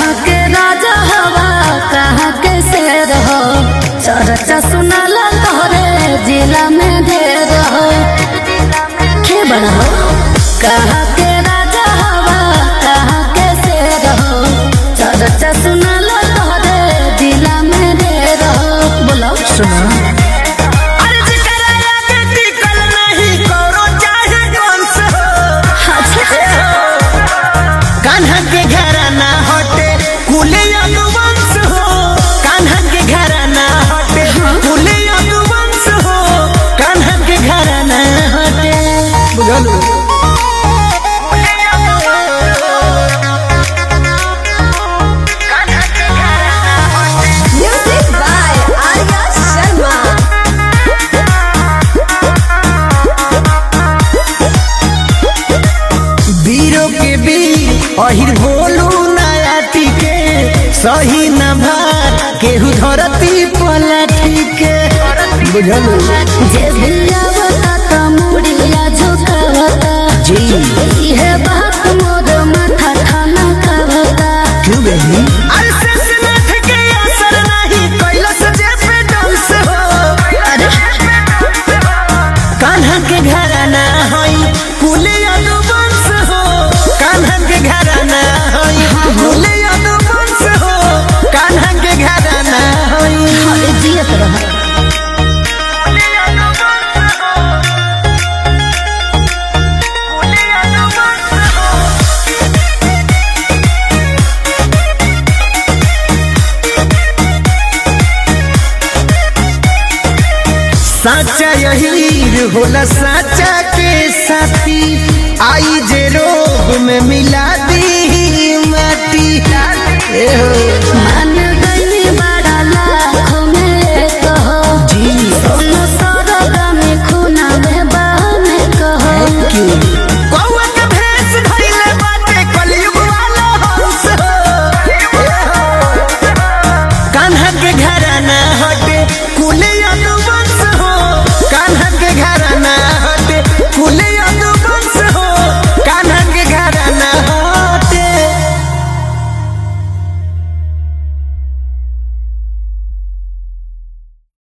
कहाँ के राजा हवा कहाँ के शेर हो चर्चा सुनला तोहरे जिला में ढेर हो के बड़ा हो कहाँ के राजा हवा कहाँ के शेर हो चर्चा सुनला तोहरे जिला में ढेर हो बोलो सुना अरे जिकरा आगे टिकल नहीं करो चाहे कौन से हो अच्छा कान्हा के घराना हटे कुले यदुवंश हो कान्हा के घराना हटे कुले यदुवंश हो कान्हा के घराना हटे बुझलू म्यूजिक बाय आर्या शर्मा वीरों के वीर अहिर बोलू नयाती के सही न भार केहू धरती पलटी के बुझलू जे भी आवता त मुड़िया झुकावता जी इहे बात मोर माथा खाना खावता क्यों बहनी अरे शेषनाथ के असर नहीं कैलस जे पे डांस हो अरे कान्हा के घराना हई कुले अनुवंश हो कान्हा के घराना हई कुले अनुवंश हो कान्हा के घराना हई अरे जियत रह साचा यही होला साचा के साथी आई जे रोग में मिला दी माटी ए हो